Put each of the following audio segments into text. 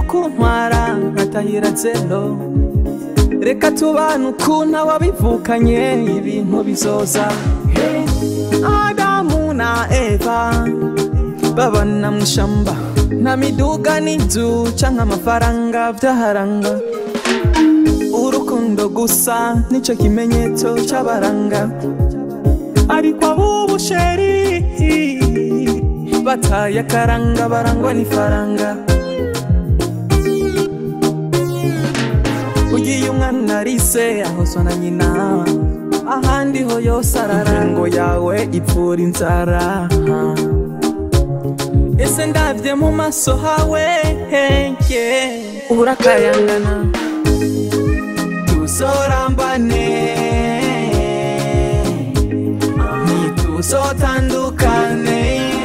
kuntwara nkatahira zero reka tubane ukuntu wabivukanye ibintu bizoza Hey, adamu na eva babana mw'ishamba nta miduga n'inzu canke amafaranga vyaharanga urukundo gusa nico kimenyetso c'abaranga ariko abubu sheri bataye akaranga barangwa n'ifaranga ugiye umwana arise ahozwa na nyina ahandi ho yose arara ngo yawe ipfura inzara ese ndavye mu maso hawe henge urakayangana tuzorambane ntituzotandukane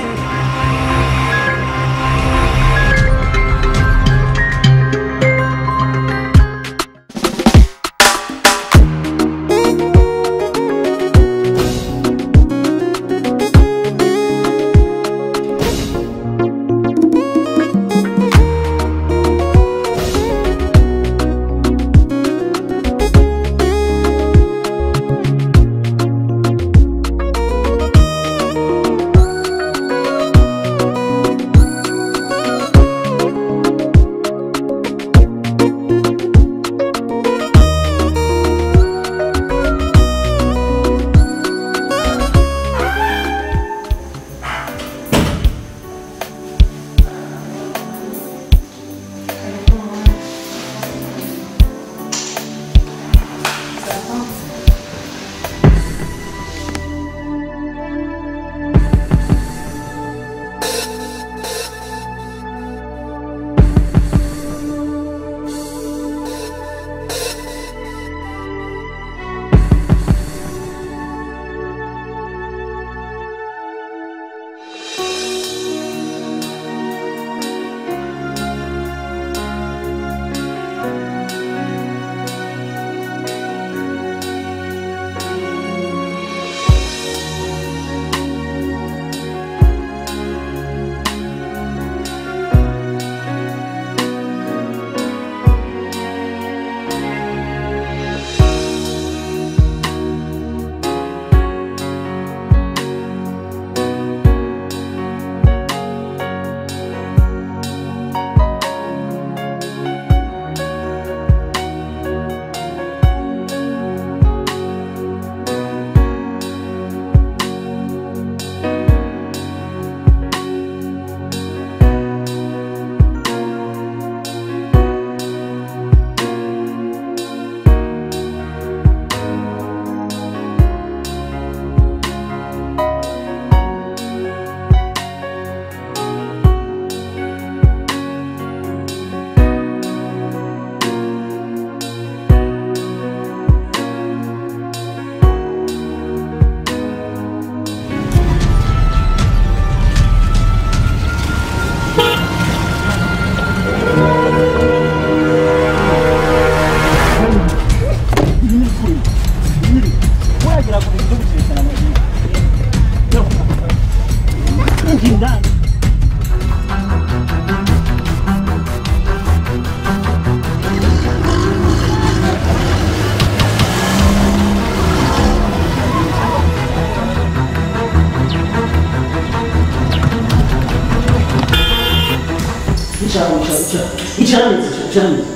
icara icara icara neza icara neza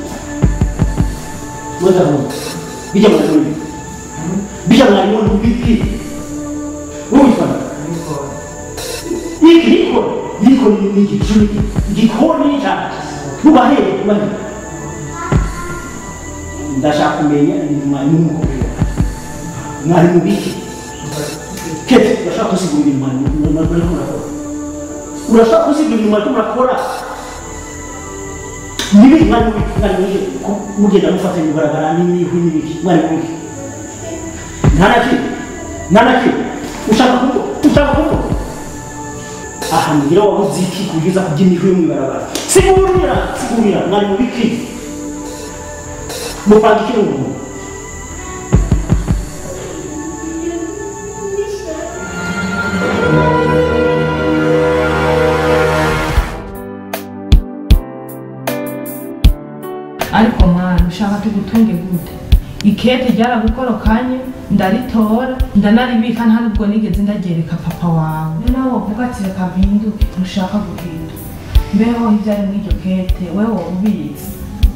mwenda hano bijya mwarimu bijya mwarimu biki wumva iki niko niko ni igicuri igikoni cyane nubahere nubahere ndashaka kumenya ni mwarimu mukomeye mwarimu biki kete urashaka kusigurira mwarimu mwarimu murakora urashaka kusigurira mwarimu murakora nibi mwarimu biki mwarimu biki mugenda mufata ibigaragara n'ibihwi n'ibiki mwarimu biki nta na kimwe nta na kimwe ushaka kuko ushaka kuko aha ngira wabuze iki kugeza ku by'imihwi yo mu ibarabara sigurira sigurira mwarimu biki mupanga iki n'umuntu tugutunge gute ikete ryaragukorokanye ndaritora ndanaribika nta nubwo nigeze ndagereka papa wawe noneho wovuga ati reka mpinduke ntushaka guhinduka mbeho ivyari mw'iryo kete wewe woba ubizi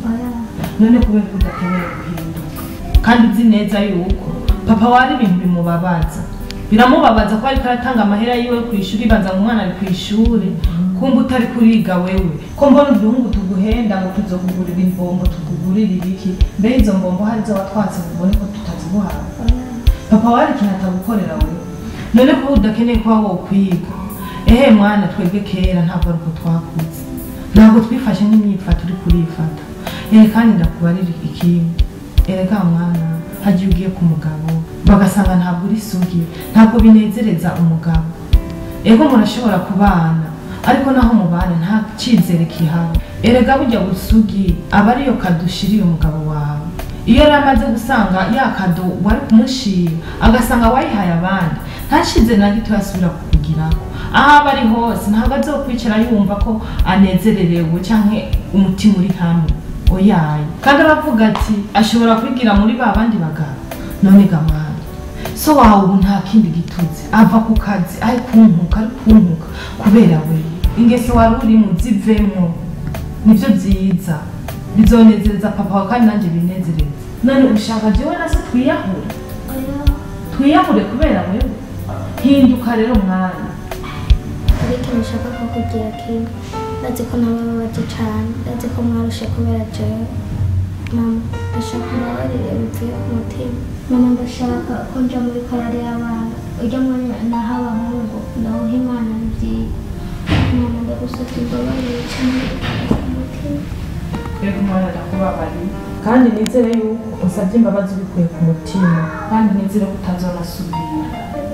none kubera ko udakeneye guhinduka kandi uzi neza yuko papa wari ibintu bimubabaza biramubabaza ko ariko aratanga amahera yiwe ku ishuri baza ngo umwana ari ku ishuri kumva utari kuriga wewe ko mbona uduhungu tuguhenda ngo tuzokugurira imbombo tukugurira ibiki mbe izo mbombo hari zo watwatse ngo ubone ko tutaziguhawe papa wari ikintu atagukorera wewe none kuba udakeneye kuba wokwiga ehe mwana twebwe kera ntabwo ari uko twakuze ntabwo twifashe nk'imyifato uri kurifata ehe kandi ndakubarira ikintu erega mwana hagiye ugiye ku mugabo bagasanga ntabwo uri sugi ntabwo binezereza umugabo ego murashobora kubana ariko naho mubana nta cyizere kihaba erega burya busugi aba ariyo kado ushiriye umugabo wawe iyo yari amaze gusanga ya kado wari kumushira agasanga wayihaye abandi nta cyizere na gito yasubira kukugiraho aho aba ari hose ntabwo azokwicara yumva ko anezererewe cyangwa umutima uri hamwe oyaye kandi aravuga ati ashobora kwigira muri ba bandi bagabo none gamana so wawe ubu nta kindi gitutsi ava ku kazi ari kunkuka ari kunkuka kubera we ingeso wari urimo zivemo nibyo byiza bizonezereza papa wawe kandi nanjye binezereza none ushaka jewe na se twiyahure twiyahure kubera wewe hinduka rero mwana hari ikintu ushaka kukubwira kimwe ndazi ko nabababaje cyane ndazi ko mwarushe kubera jewe mama ndashaka umbabarire bivuye ku mutima mama ndashaka ko nja muri korari y'abana ujya mwanya naho abahungu ndawuha imana nibyiye mama ndagusabye imbabarire cyane bivuye ku mutima rero umwana ndakubabariye kandi nizere yuko usabye imbabazi ubikuye ku mutima kandi nizere ko utazonasubira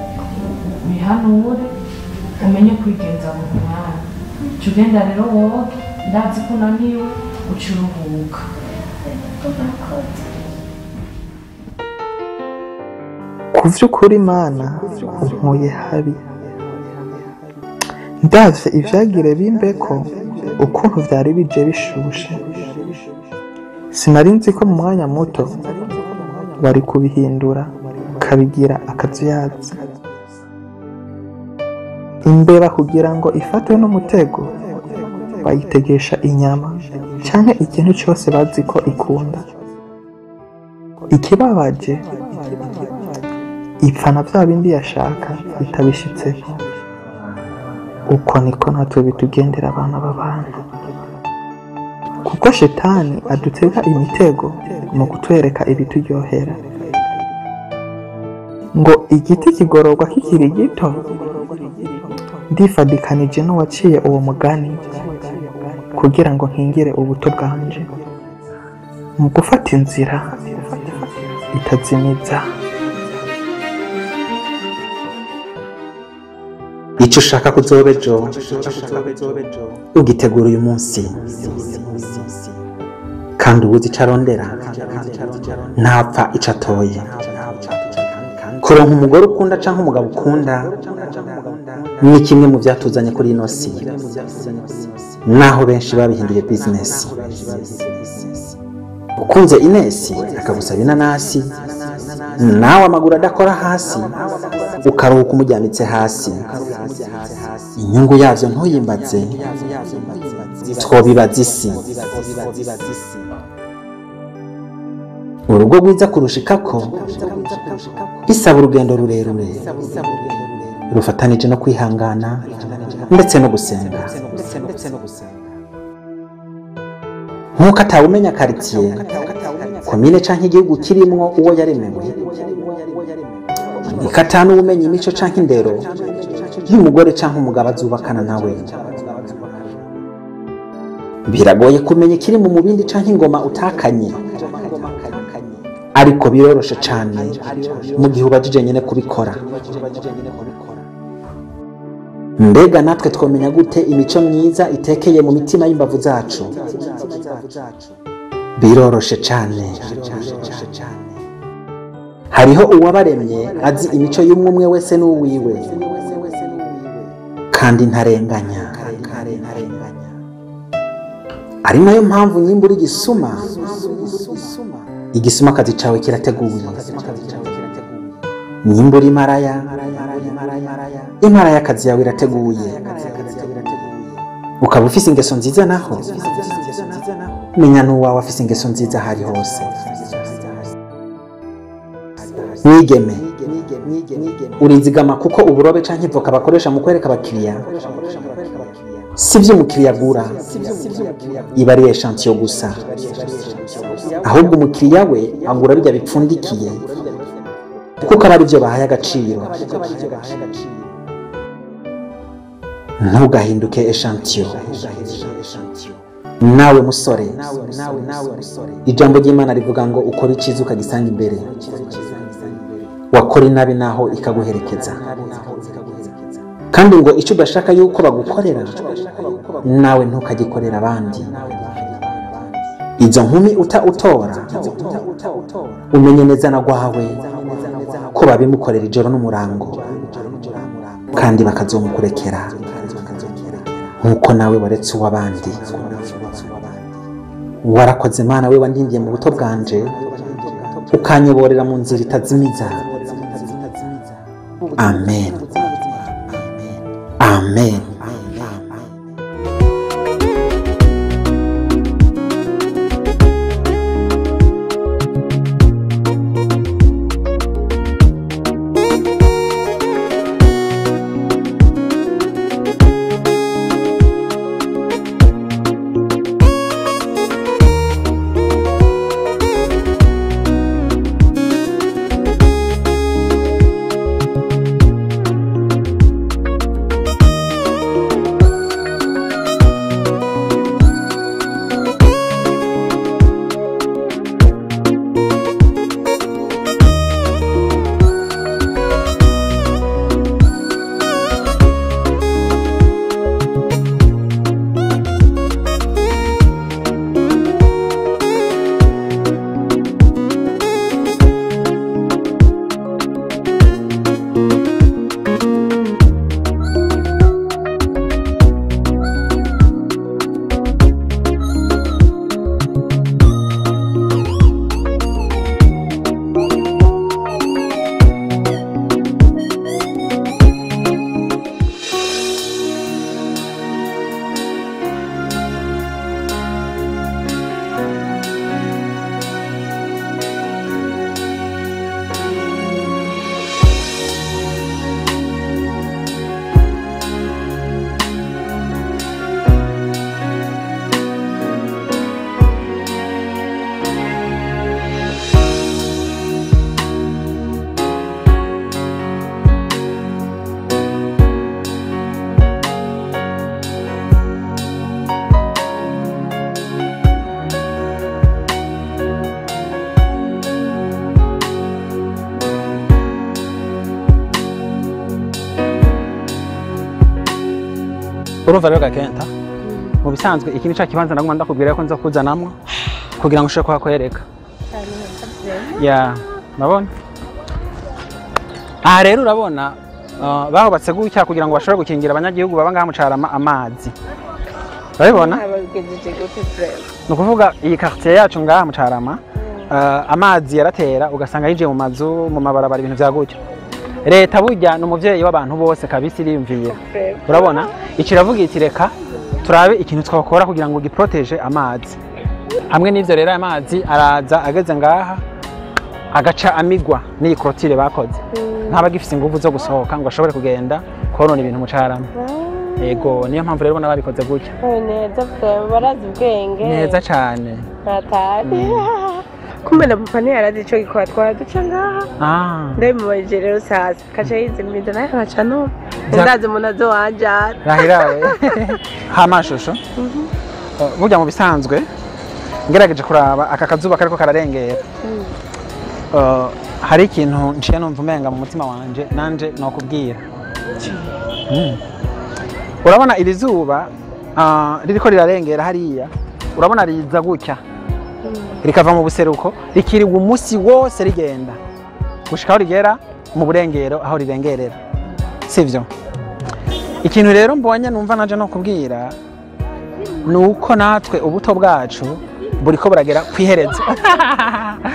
wihanure umenye kwigenza mu mwanya jya ugenda rero woge ndazi ko unaniwe uca uruhuka urakoze ku vy'ukuri mana unkuye habi ndavye ivyagire bimbeko ukuntu vyari bije bishushe sinari nzi ko mu mwanya muto bari kubihindura ukabigira akazuyazi imbeba kugira ngo ifatwe n'umutego bayitegesha inyama canke ikintu cyose bazi ko ikunda ikibabaje ipfa na bya bindi yashaka bitabishitseko uko niko natwe bitugendera abana b'abantu kuko shetani adutega imitego mu kutwereka ibituryohera ngo igiti kigororwa kikiri gito ndifadikanije n'uwaciye uwo mugani kugira ngo nkingire ubuto bwanje mu gufata inzira itazimiza icyo ushaka kuzoba ejo ugitegura uyu munsi kandi ubuze icyo arondera ntapfa icyo atoye kuronka umugore ukunda cyangwa umugabo ukunda ni kimwe mu byatuzanye kuri ino si naho benshi babihinduye bizinesi ukunze inesi akagusaba inanasi nawe amaguru adakora hasi ukaruhuka umujyanitse hasi inyungu yabyo ntuyimbaze twobibaza isi urugo rwiza kurushikako bisaba urugendo rurerure rufatanije no kwihangana ndetse no gusenga nk'uko atawumenya karitsiye komine cyangwa igihugu kirimwo uwo yaremewe niko atanuwumenya imico cyangwa indero y'umugore cyangwa umugabo azubakana nawe biragoye kumenya ikiri mu mubindi cyangwa ingoma utakanye ariko biroroshe cyane mu gihe ubajije nyine kubikora mbega natwe twamenya gute imico myiza itekeye mu mitima y'imbavu zacu biroroshe cyane hariho uwabaremye azi imico y'umwe umwe wese n'uwiwe kandi ntarenganya ari nayo mpamvu nyimba uri gisuma igisumakazi cawe kirateguye nyimbura imaraya imarayakazi yawe irateguye ukaba ufise ingeso nziza naho menya n'uwawe afise ingeso nziza ahari hose mwigeme urizigama kuko uburobe canke ivoka bakoresha mu kwereka abakiriya si vyo umukiriya agura iba ari eshantiyo gusa ahubwo umukiriya we agura bijya bipfundikiye kuko aba ari byo bahaye agaciro ntugahinduke eshantiyo nawe musore ijambo ry'imana rivuga ngo ukore icyiza ukagisanga imbere wakora inabi naho ikaguherekeza kandi ngo icyo udashaka yuko bagukorera nawe ntukagikorera abandi izo nkumi uta utora umenye neza na rwawe ko babimukorera ijoro n'umurango kandi bakazomukurekera nk'uko nawe waretse uw'abandi warakoze mana we wandindiye mu buto bwanje ukanyoborera mu nzira itazimiza amen amen urumva rero gakenta mu bisanzwe iki ni cya kibanza naguma ndakubwira ko nza kuzanamwo kugira ngo ushobore kuhakwereka ya urabona aha rero urabona uh, bahubatse gutya kugira ngo bashobore gukingira abanyagihugu baba ngaha mu Carama amazi urabibona ni ukuvuga iyi quartier yacu ngaha mu Carama uh, amazi yaratera ugasanga yinjiye mu mazu mu mabarabara ibintu vya gutya leta burya ni umuvyeyi w'abantu bose kabisa iriyumvira urabona iki iravuga iti reka turabe ikintu twakora kugira ngo giproteje amazi hamwe n'ivyo rero aya mazi araza ageze ngaha agaca amigwa n'iyi korotire bakoze ntaba gifise inguvu zo gusohoka ngo ashobore kugenda konona ibintu mu carama yego niyo mpamvu rero ubona babikoze gutya neza pe barazi ubwenge neza cane ntatari kumbe na papa ntiyarazi ico gikora twaraduca ngaha ah ndabimubajije rero sasa kaca yizimiza naye nkaca numva Vya- ndazi umuntu azowanjara rahirawe hamashusho Uh, burya mu bisanzwe ngerageje kuraba aka kazuba kariko kararengera Uh, hari ikintu nciye numva umenga mu mutima wanje nanje nokubwira Mm. urabona iri zuba uh, ririko rirarengera hariya urabona riza gutya rikava mu buseruko rikiriwa umusi wose rigenda gushika aho rigera mu burengero aho rirengerera sivyo ikintu rero mbonye numva naje no kubwira ni uko natwe ubuto bwacu buriko buragera ku iherezo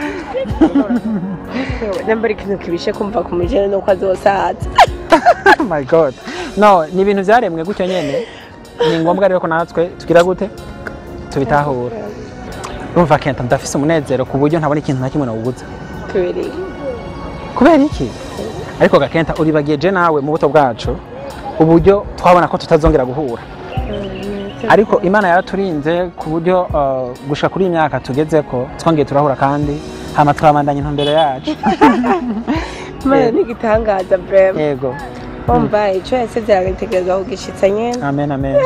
nambara ikintu kibishe kumva ku mujene nuko azosaza oh my god no ni ibintu byaremwe gutyo nyene ni ngombwa rero ko natwe tugira gute tubitahura urumva kenta ndafise umunezero ku buryo ntabona ikintu na kimwe nawubuza tubereye kubera iki ariko gakenta uribagiye je nawe mu buto bwacu uburyo twabona ko tutazongera guhura ariko imana yaraturinze ku buryo uh, gushika kuri iyi myaka tugezeko twongeye turahura kandi hama twabandanya intumbero yacu imana n'igitangaza brema yego wumva ico yasezeranye itegerezwa kugishitsa nyene amen amen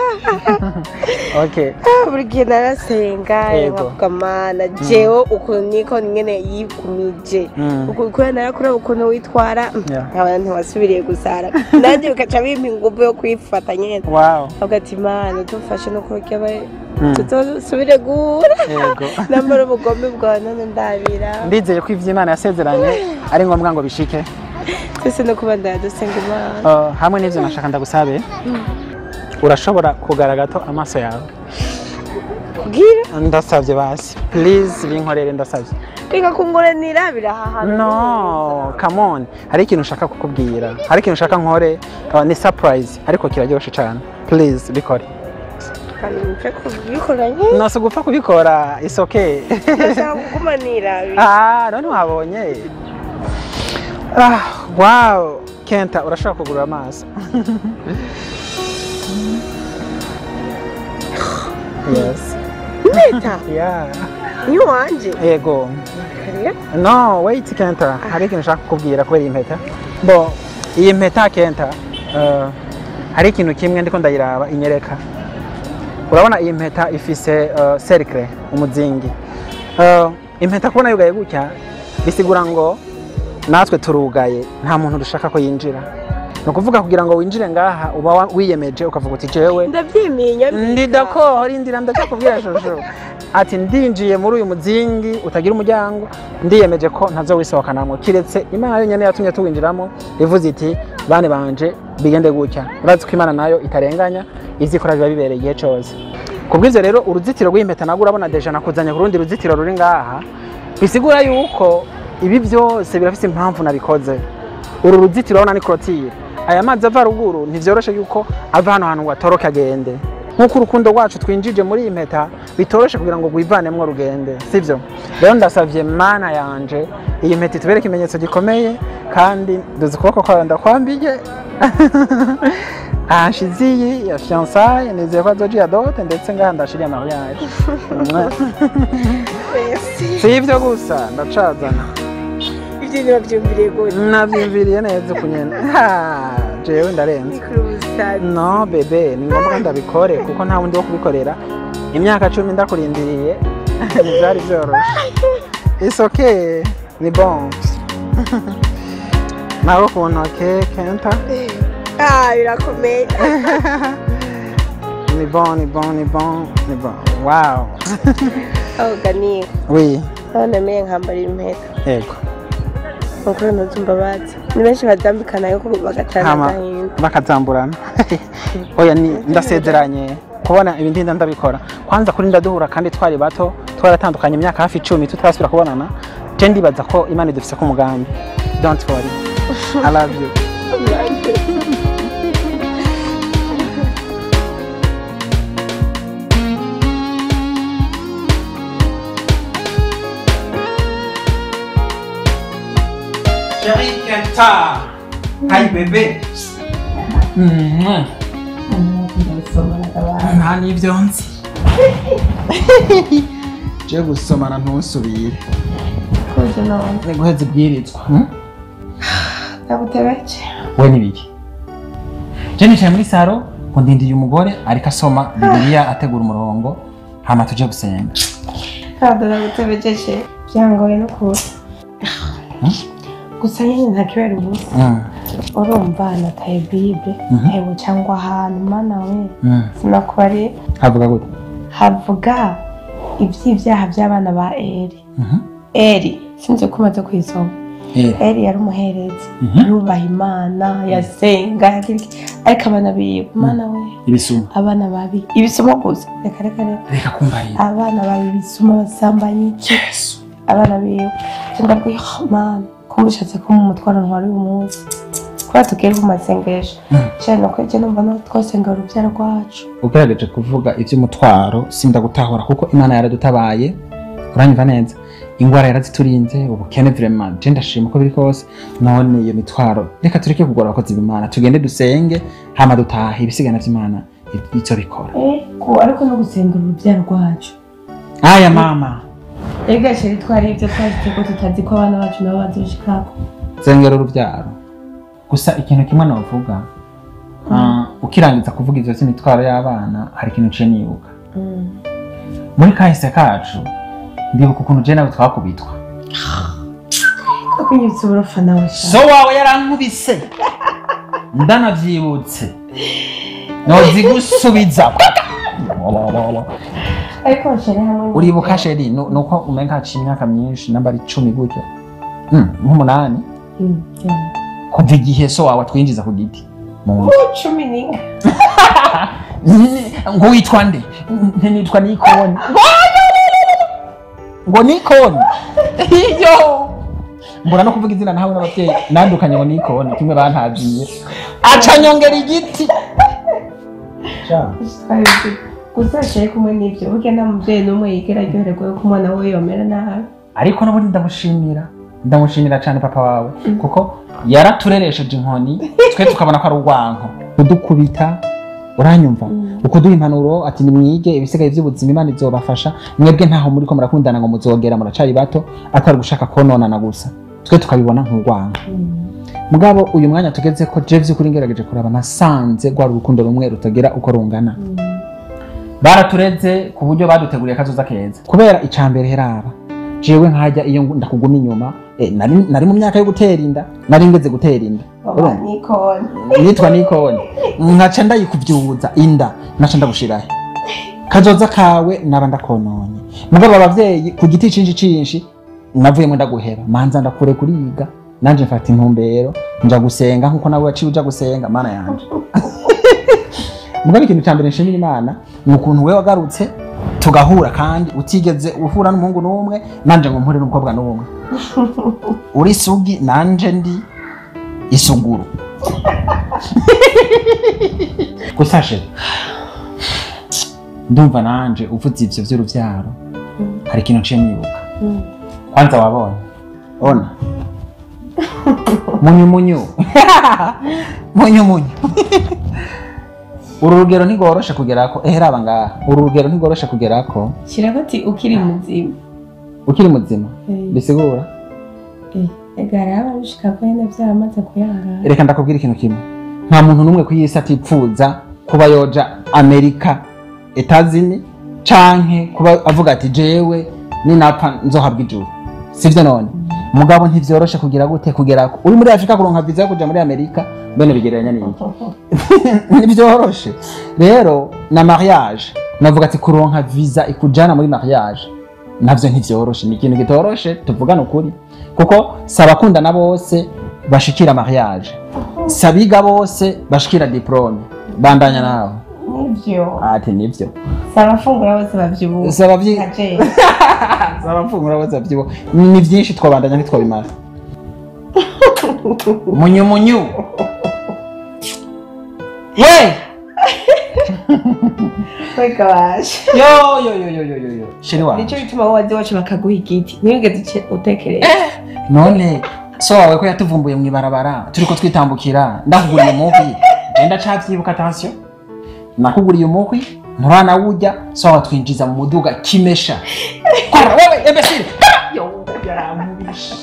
okay Ah, buri gihe narasenga Yego. nkavuga mana jewe ukuntu niko nyene yikumije Mm. ukuntu kubera narakureba ukuntu witwara Yeah. nkaba ntiwasubiriye gusara nanjye bikaca bimpa inguvu yo kwifata nyene wow avuga ati mana dufashe no kurya Mm. tutosubire guhura yego nambara ubugombe bwawe none ndabira ndizeye ko ivyo imana yasezeranye ari ngombwa ngo bishike twese no kuba ndadusenga imana Uh, hamwe n'ivyo nashaka ndagusabe urashobora kugara gato amaso yawe kubwira ndasavye basi please binkorere ndasavye reka kunguranira birahahana no come on hari ikintu ushaka kukubwira hari ikintu ushaka nkore uh, ni surprise ariko kiraryoshe cane please bikore mpfe kubikora nke no si ugupfa kubikora it's okay ndashaka kugumanira ah none wabonye ah wow kenta urashobora kugurura amaso yes impeta yeah ni wanje yego kariya no wait kenta hari ikintu ushaka kukubwira kubera iyi mpeta bo iyi mpeta kenta uh, hari ikintu kimwe ndiko ndayiraba inyereka urabona iyi mpeta ifise uh, cercle umuzingi uh, impeta kubona yugaye gutya bisigura ngo natwe turugaye nta muntu dushaka ko yinjira ni ukuvuga kugira ngo winjire ngaha uba wa- wiyemeje ukavuga uti jewe ndabyimiye ndi dako rindira ndakakubwira shusho ati ndinjiye muri uyu muzingi utagira umuryango ndiyemeje ko ntazowisohokanamwo kiretse imana yonyene yatumye tuwinjiramo ivuze iti bane banje bigende gutya urazi ko imana nayo itarenganya izi ikora biba bibereye igihe cose kubw'ivyo rero uruzitiro rw'impeta nabwo urabona deja nakuzanye ku rundi ruzitiro ruri ngaha bisigura yuko ibi byose birafise impamvu nabikoze uru ruzitiro urabona ni clotire aya mazi ava ruguru ntivyoroshe yuko ava hano hantu ngo atoroke agende nk'uko urukundo rwacu twinjije muri iyi mpeta bitoroshe kugira ngo rwivanemwo rugende sivyo rero ndasavye mana yanje iyi mpeta itubere ikimenyetso gikomeye kandi duzi ukuboko kwawe ndakwambiye ahashize iyi ya fiançaille nizeye ko azoja dote ndetse ngaha ndashiriye mariage si ivyo gusa ndacazana ibyo ntibabyumviriye gute navyimviriye neza ukunyene Ha, jewe ndarenze ni kuri ubusazi no bebe ni ngombwa ndabikore kuko nta wundi wo kubikorera imyaka cumi ndakurindiriye ntibyari byoroshe it's okay ni bon nawe ku ntoke kenta ah birakomeye ni bon ni bon ni bon ni bon wow ahoga niga oui none meye nkambara impeta yego nukuri ntuzumva bazi ni benshi bazambikana yuko bagatana hama agahinda bakazamburana oya ni ndasezeranye kubona ibi ndinda ndabikora kwanza kuri ndaduhura kandi twari bato twaratandukanye imyaka hafi icumi tutarasubira kubonana je ndibaza ko imana idufise ko umugambi don't worry i love you Chérie Kenta. Hi bébé. nta n'ibyo nzi je gusomana ntusubire kuje none ni guheza ibwirizwa ndabutebeje we ni biki je nicaye muri saro ngo ndindiye umugore ariko asoma bibiliya ategura umurongo hama tuje gusenga ntabwo ndabutebejeje byangoye no kuza gusa nyine ntakibera ubusa Mm, urumva nataye bible Mhm. hewe cyangwa ahantu mana we mm. sinakubariye havuga gute havuga iby'ibyaha by'abana ba eri Mhm. eri sinzi ko umaze kuyisoma Eh, eri yari umuherezi Mhm. yubaha imana yasenga yagira iki ariko abana biwe mana we ibisuma abana babi ibisoma gusa reka reka reka reka kumva rero abana babi ibisuma basambanyi yesu abana biwe nca ndabwiye oh mana ko mushatse ko mu mutwaro ntwari uyu munsi kubera tugere ku masengesho cyane nuko njye numva no twasengera urubyaro rwacu ugerageje kuvuga iby'umutwaro sinda gutahura kuko imana yaradutabaye uranyumva neza ingwara yaraziturinze ubukene vraiment je ndashima uko biri kose none iyo mitwaro reka tureke kugora abakozi b'imana tugende dusenge hama dutahe ibisigana vy'imana icyo bikora ego ariko no gusengera urubyaro rwacu aya mama ega sheri twari ibyo twashyize ko tutazi ko abana bacu nabo badushikako zengera urubyaro gusa ikintu kimwe novuga ah, ukirangiza kuvuga ivyo vy'imitwaro y'abana hari ikintu ciye nibuka muri kahise kacu ndibuka ukuntu je nawe twakubitwa ko kunyibutsa uburofa nawe sha so wawe yarankubise ndanavyibutse nozigusubiza ariko sheri hamwe uribuka sheri nu- nuko umenga haciye imyaka myinshi namba ari icumi gutyo Mm, nk'umunani Mm, yeah. kuva igihe so wawe atwinjiza ku giti mu nzu cumi n'inka ngo witwa nde nte nitwa nikoni ngo nikoni iyo mbura no kuvuga izina nawe n'ababyeyi nandukanye ngo nikoni kimwe bantabyiye aca nyongera igiti Sha. twari tuzi. gusa sheri kumwe n'ibyo burya nta mubyeyi n'umwe yigera aryoherwa yuko umwana we yomera nabi ariko n'ubundi ndamushimira ndamushimira cyane papa wawe kuko yaratureresheje inkoni twe tukabona ko ari urwanko kudukubita uranyumva ukuduha impanuro ati nimwige ibisigaye by'ubuzima imana izobafasha mwebwe ntaho muri ko murakundana ngo muzogera muracari bato atari gushaka kononana gusa twe tukabibona nk'urwanko mugabo uyu mwanya tugeze ko je vy'ukuri ngerageje kuraba nasanze rwari urukundo rumwe rutagira uko rungana baratureze ku buryo baduteguriye akazoza keza kubera icambere heraba jewe nkajya iyo ngu- ndakuguma inyuma eh, nari, nari mu myaka yo gutera inda nari ngeze gutera inda baba Urumva? nikoni nitwa nikoni nkaca ndayikuvyuza inda naca ndagushirahe kazoza kawe naba ndakononye mugabo abavyeyi ku giti cinshi cinshi navuyemo ndaguheba manza ndakure kuriga nanje mfata intumbero nja gusenga nkuko nawe waciye uja gusenga mana yanje mugabo ikintu cya mbere nshimira imana ni ukuntu we wagarutse tugahura kandi utigeze uhura n'umuhungu n'umwe nanje ngo mpure n'umukobwa n'umwe uri isugi nanje ndi isuguru gusa she ndumva nanje uvuze ivyo vy'uruvyaro hari ikintu nciye nibuka kwanza wabonye ona munyu munyu munyu munyu uru rugero ntigoroshe kugerako ehe raba ngaha uru rugero ntigoroshe kugerako shyiraho ati ukiri muzima ukiri muzima Eh. bisigura Eh, ega hariho ababishika ko nyine byaramaze kuyangara reka ndakubwira ikintu kimwe nta muntu n'umwe ku isi atipfuza kuba yoja amerika etazini canke kuba avuga ati jewe ninapfa nzohabwa ijuru sivyo none mugabo ntivyoroshe kugira gute kugerako uri muri afurika kuronka viza yo kuja muri amerika bene bigereranya n'iki ntibyoroshe rero na mariage navuga ati kuronka visa ikujana muri mariage navyo ntivyoroshe ni ikintu gitoroshe tuvugane ukuri kuko si abakundana bose bashikira mariage si abiga bose bashikira diplome bandanya nawe nibyo ati nivyo si abafungura bose babyibuha si abavyi nka jay si abafungura bose bavyibo ni vyinshi twabandanya ntitwabimara munyu munyu we wega waje yo yo yo yo yo yo yo sheri wanje nicyo bituma wazi wacu bakaguha igiti ntiyigeze uce- utekereza none so wawe ko yatuvumbuye mu ibarabara turiko twitambukira ndakuguriye umuhwi genda cavyibuka attention nakuguriye umuhwi nturanawurya so wawe twinjiza mu muduga kimesha kora wewe imbesire yo yarankubishe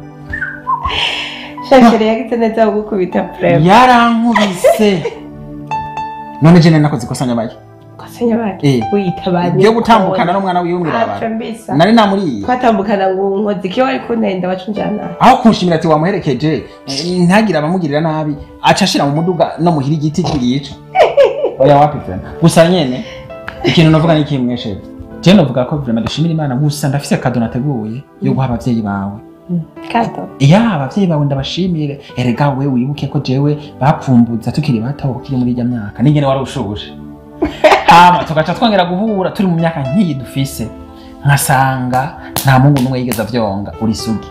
shashere yagize neza gukubita prema yarankubise none je nari nakoze ikosa nyabaye kosenya bake Eh. witabanye ryo gutambukana n'umwana wiwe mw'ibarabara mbisa nari namuriye twatambukana ngo nkozi kiyo wari kuntenda wacunjana aho kunshimira ati wamuherekeje eh, ntagire abamugirira nabi aca ashira mu muduga no muhira igiti kirica oya wapi vrema gusa nyene ikintu novuga ni kimwe shefu je novuga ko vrema dushimira imana gusa ndafise kado nateguye yo guha abavyeyi bawe kato ya abavyeyi bawe ndabashimire erega we wibuke ko jewe bapfumbuza tukiri bato ukiri muri irya myaka ningene wari ushuje hama tugaca twongera guhura turi mu myaka nk'iyi dufise nkasanga nta mungu n'umwe yigeze avyonga uri sugi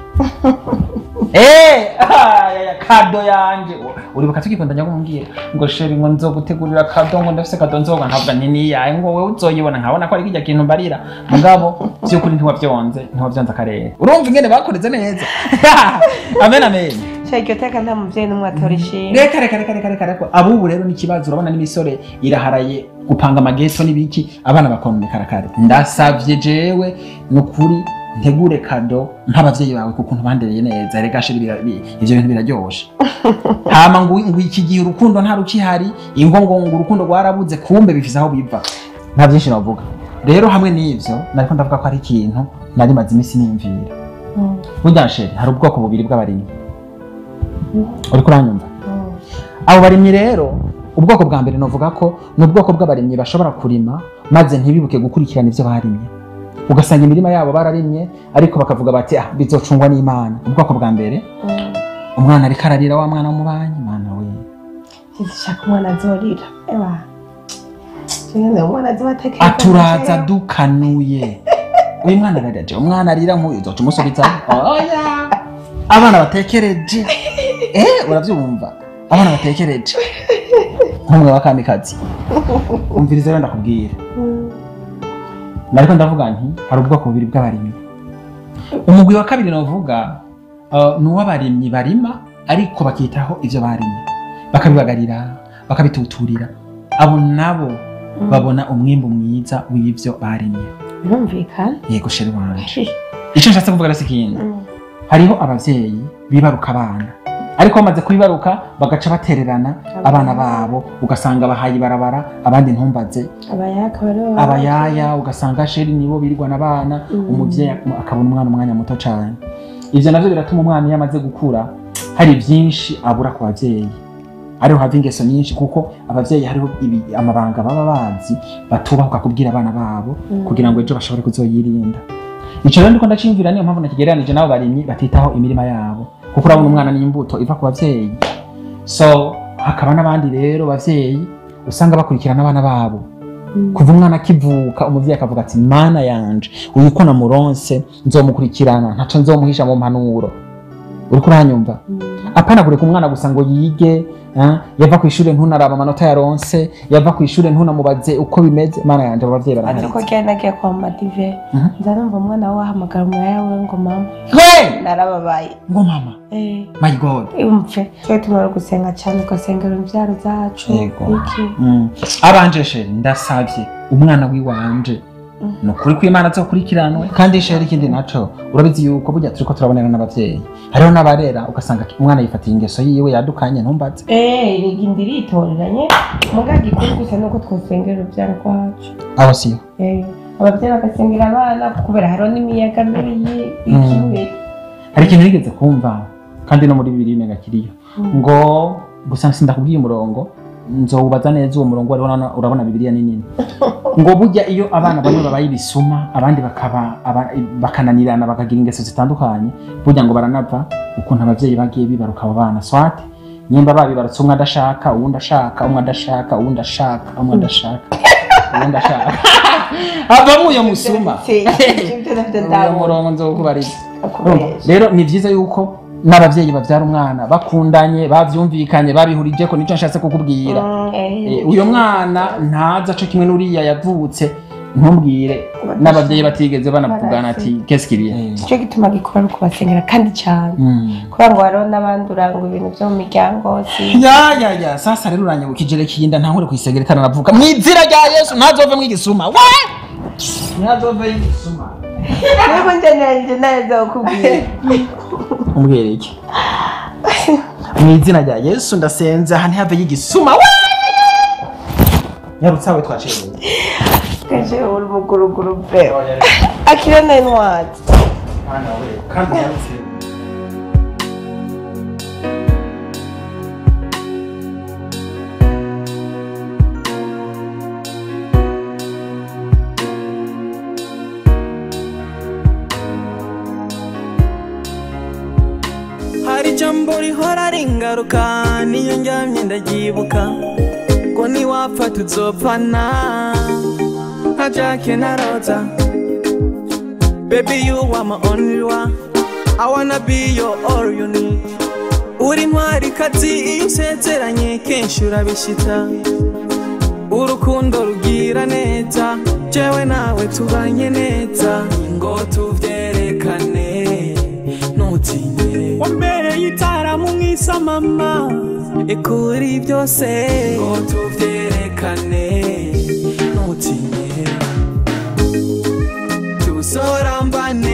Eh, ah, ya, ya, kado yanje uribuka tukikundanya kumbwira ngo sheri ngo nzogutegurira kado ngo ndafise kado nzoga nkavuga nti niyaye ngo wewe uzoyibona nkabona ko ari kirya kintu mbarira mugabo vy'ukuri ntiwavyonze ntiwavyonze akarere urumva ingene bakoreze neza amen amen sha iryo teka nta muvyeyi n'umwe atora ishimwe reka reka reka reka reka reka abubu rero ni ikibazo urabona n'imisore iraharaye gupanga amageto n'ibiki abana bakononekara kare ndasavye jewe ni ukuri ntegure kado nk'abavyeyi bawe kuko ntubandereye neza rega shiri bira- bi- ivyo bintu biraryoshe hama ngo ngo iki gihe urukundo nta rukihari ingo ngo ngo urukundo rwarabuze kumbe bifise aho biva nta byinshi navuga rero hamwe n'ivyo nariko ndavuga ko ari ikintu nari maze iminsi niyumvira burya sheri hari ubwoko bubiri bw'abarimyi uriko uranyumva abo barimyi rero ubwoko bwa mbere novuga ko ni ubwoko bw'abarimyi bashobora kurima maze ntibibuke gukurikirana ivyo barimye ugasanga imirima yabo bararimye ariko bakavuga bati ah bizocungwa n'imana ubwoko bwa mbere umwana ariko ararira wa mwana w'umubanyi mana we shaka umwana azorira eba nyine umwana azobatekereza aturaza dukanuye uyu mwana ararira umwana arira nk'uyu uzoca umusubiza oya abana batekereje eh uravyumva abana batekereje nk'umwe wa kamikazi umviriza rero ndakubwira nariko ndavuga nti hari ubwoko bubiri bw'abarimyi umugwi wa kabiri novuga uh, ni uw'abarimyi barima ariko bakitaho ivyo barimye bakabibagarira bakabituturira abo nabo babona umwimbu mwiza w'ivyo barimye birumvikana yego sheri wanje ico nshatse kuvuga rero si ikindi hariho abavyeyi bibaruka abana ariko bamaze kubibaruka bagaca batererana abana babo ugasanga bahaye ibarabara abandi ntumbaze abayaka bariho abayaya ugasanga sheri nibo birirwana abana umuvyeyi akabona umwana umwanya muto cane ivyo navyo biratuma umwana iyo amaze gukura hari vyinshi abura ku bavyeyi ariho hava ingeso nyinshi kuko abavyeyi hariho ibi- amabanga baba bazi batubahuka kubwira abana babo kugira ngo ejo bashobore kuzoyirinda ico rero ndiko ndaciyumvira niyo mpamvu nakigereranije n'abo barimyi batitaho imirima yabo kuko urabona umwana n'imbuto iva ku bavyeyi so hakaba n'abandi rero bavyeyi usanga bakurikirana abana babo kuva umwana akivuka umuvyeyi akavuga ati mana yanje uyu ko namuronse nzomukurikirana ntaco nzomuhisha mu mpanuro uriko uranyumva apana kureka umwana gusa ngo yige eh, yava ku ishure ntunaraba amanota yaronse yava ku ishure ntunamubaze uko bimeze mana yanje abo bavyeyi azi ko baraharitse genda agiye kwa madive Mhm. nza numva umwana we ahamagara umuraya we ngo mama Hey! narababaye ngo mama Eh, my god umve twe tumara gusenga cyane ugasengera imbyaro zacu Yego. iki Mm. abanje sheri ndasavye umwana wiwanje ni ukuri ko imana azokurikiranwe kandi sheri ikindi naco urabizi yuko burya turiko turabonera n'abavyeyi hariho n'abarera ugasanga umwana yifatiye ingeso yiwe yadukanye ntumbaze Eh, riga indi ritoreranye muga gikuru gusa nuko twosengera urubyaro rwacu aho siyo Eh, ababyeyi bagasengera abana kubera hariho n'imiyaga mibi y'ikiwe hari ikintu nigeze kumva kandi no muri bibiri mega kiriyo ngo gusa sindakubwiye umurongo nzowubaza neza uwo murongo wari urabona- urabona bibiliya ni nini ngo burya iyo abana bamwe babaye ibisuma abandi bakaba aba- bakananirana bakagira ingeso zitandukanye burya ngo baranava ukuntu abavyeyi bagiye bibaruka abo bana swate nimba babibarutse umwe adashaka uwundi ashaka umwe adashaka uwundi ashaka umwe adashaka uwundi ashaka havamo uyo musuma uwo murongo nzowukubariza Urumva? rero ni vyiza yuko n'abavyeyi bavyara umwana bakundanye bavyumvikanye babihurije ko nico nshatse kukubwira Eh, uyo mwana ntaza co kimwe n'uriya yavutse ntumbwire n'abavyeyi batigeze banavugana ati qu'est-ce qu'il y a nicyo gituma gikora ari ukubasengera kandi cyane Mm. kubera ngo hariho n'abandi uranga ibintu byo mu miryango si ya ya ya sasa rero uranyibukije reka iyi nda ntankure kuyisengera itaranavuka mu izina rya yesu ntazove mwigisuma we ntazove y'igisuma nubwo ngenera neza kukubwira umbwire iki mu izina rya yesu ndasenze aha ntihave y'igisuma we nyarutsawe twaciye kaje uri muguruguru pe akira nine wati kandi nyarutse hari ijambo rihora ringaruka niyo ndyamye ndabyibuka ngo niwapfa tuzopfana nka jake na roza baby you are my only one I wanna be your all you need uri ntwari kazi iyo usezeranye kenshi urabishita urukundo rugira neza jewe nawe tubanye neza ngo tuvyerekane ntutinye wambereye itara mu mwisa mama ikuri byose ngo tuvyerekane ntutinye tusorambane